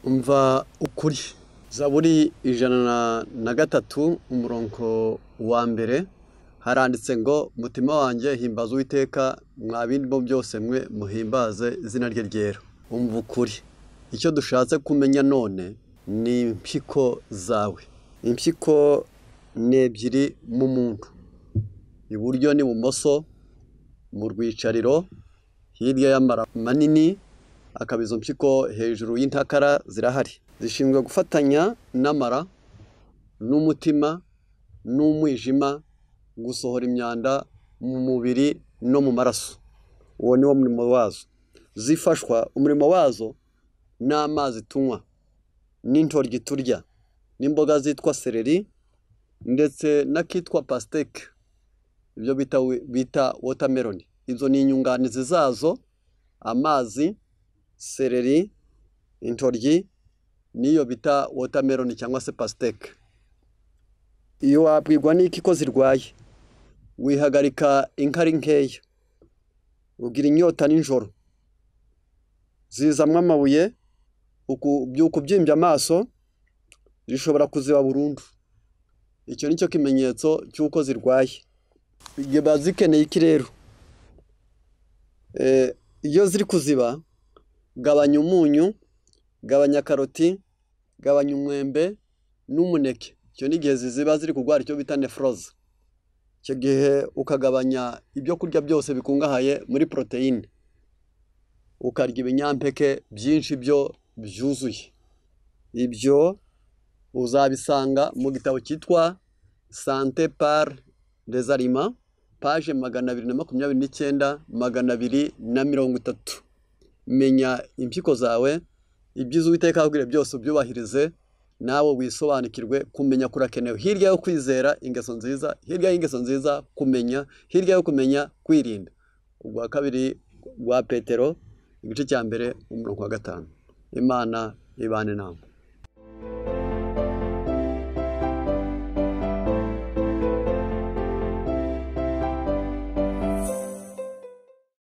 umva ukuri zaburi ijana na gatatu umurongo wa mbere haranditse ngo mutima wanjye himbaza uwiteka mwa birimo byose mwe muhimbaze izina rye ryera umva ukuri icyo dushatse kumenya none ni impyiko zawe impyiko ni ebyiri mu muntu iburyo n'ibumoso mu rwicariro hirya y'amara manini akaba izo mpyiko hejuru y'intakara zirahari zishinzwe gufatanya n'amara n'umutima n'umwijima gusohora imyanda mu mubiri no mu maraso uwo ni wo murimo wazo zifashwa umurimo wazo n'amazi tunywa n'intoryi turya n'imboga zitwa seleri ndetse n'akitwa pasiteke ibyo bita wotameroni izo ni inyunganizi zazo amazi seleri intoryi n'iyo bita wotameroni cyangwa se pasiteke iyo wabwirwa n'iki ko zirwaye wihagarika inkari nkeya ugira inyota nijoro zizamo amabuye byuka ubyimbye amaso zishobora kuziba burundu icyo ni cyo kimenyetso cy'uko zirwaye ziba zikeneye iki rero iyo ziri kuziba gabanya umunyu gabanya karoti gabanya umwembe n'umuneke icyo ni igihe ziba ziri kurwara icyo bita nefroze icyo gihe ukagabanya ibyo kurya byose bikungahaye muri poroteyine ukarya ibinyampeke byinshi byo byuzuye ibyo uzabisanga mu gitabo cyitwa sante pari rezarima paje magana abiri na makumyabiri n'icyenda magana abiri na mirongo itatu menya impyiko zawe ibyiza uwiteka akubwira byose ubyubahirize nawe wisobanukirwe kumenya kurakenewe hirya yo kwizera ingeso nziza hirya y'ingeso nziza kumenya hirya yo kumenya kwirinda ubwa kabiri rwa petero igice cya mbere umurongo wa gatanu imana ibane inama